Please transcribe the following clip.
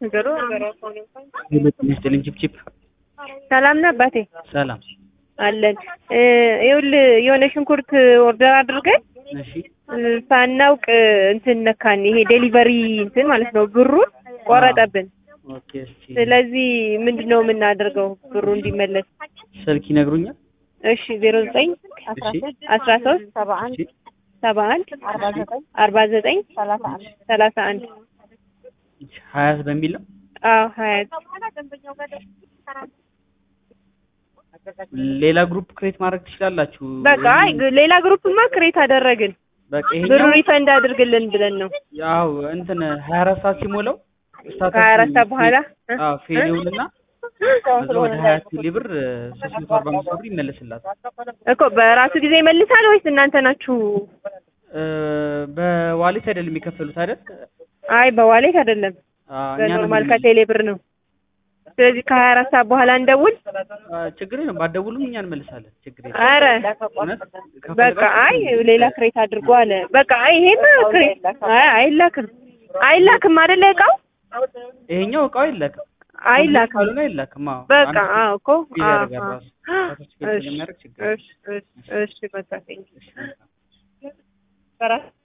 ነገሩ ሚስጥልኝ ቺፕቺፕ ሰላም ነህ አባቴ? ሰላም አለን። ይኸውልህ የሆነ ሽንኩርት ኦርደር አድርገን እሺ ሳናውቅ እንትን ነካን። ይሄ ዴሊቨሪ እንትን ማለት ነው ብሩን ቆረጠብን። ኦኬ እስኪ ስለዚህ ምንድን ነው የምናደርገው ብሩ እንዲመለስ? ስልክ ይነግሩኛል እሺ ዜሮ ዘጠኝ እሺ አስራ ሶስት እሺ ሰባ አንድ አርባ ዘጠኝ ሰላሳ አንድ ሀያት በሚል ነው አዎ ሀያት ሌላ ግሩፕ ክሬት ማድረግ ትችላላችሁ በቃ አይ ሌላ ግሩፕማ ክሬት አደረግን በቃ ብሩ ይሄኛው ሪፈንድ አድርግልን ብለን ነው ያው እንትን ሀያ አራት ሰዓት ሲሞላው ስታተሱ ከሀያ አራት ሰዓት በኋላ እ? አዎ ፌል ይውልና ከዛ ወደ ሀያ ሺህ ብር ሶስት መቶ አርባ አምስት ብር ይመለስላታል እኮ በራሱ ጊዜ ይመልሳል ወይስ እናንተ ናችሁ? እ፣ በዋሌት አይደለም የከፈሉት አይደል አይ በዋሌት አይደለም አ፣ እኛ ነን በኖርማል የምንመልሰው። ከቴሌ ብር ነው። ስለዚህ ከሀያ አራት ሰዓት በኋላ እንደውል። አ፣ ችግር የለም ባትደውሉም እኛ እንመልሳለን ችግር የለም አረ እውነት በቃ ከፈለጋችሁ አይ ሌላ ክሬት አድርጎ አለ። በቃ አይ ይሄማ ክሬት አይ አይላክም አይላክም አይደለ እቃው ይሄኛው እቃው አይላክም አይላክም። ካልሆነ አይላክም አዎ በቃ አንድ አዎ እኮ ፊል አዎ ያደርጋል አዎ። ራሱ ራሱ ፊል እሺ ስለሚያደርግ ችግር የለም እሺ እሺ እሺ በቃ ቴንኪው። እሺ መልካም በራስ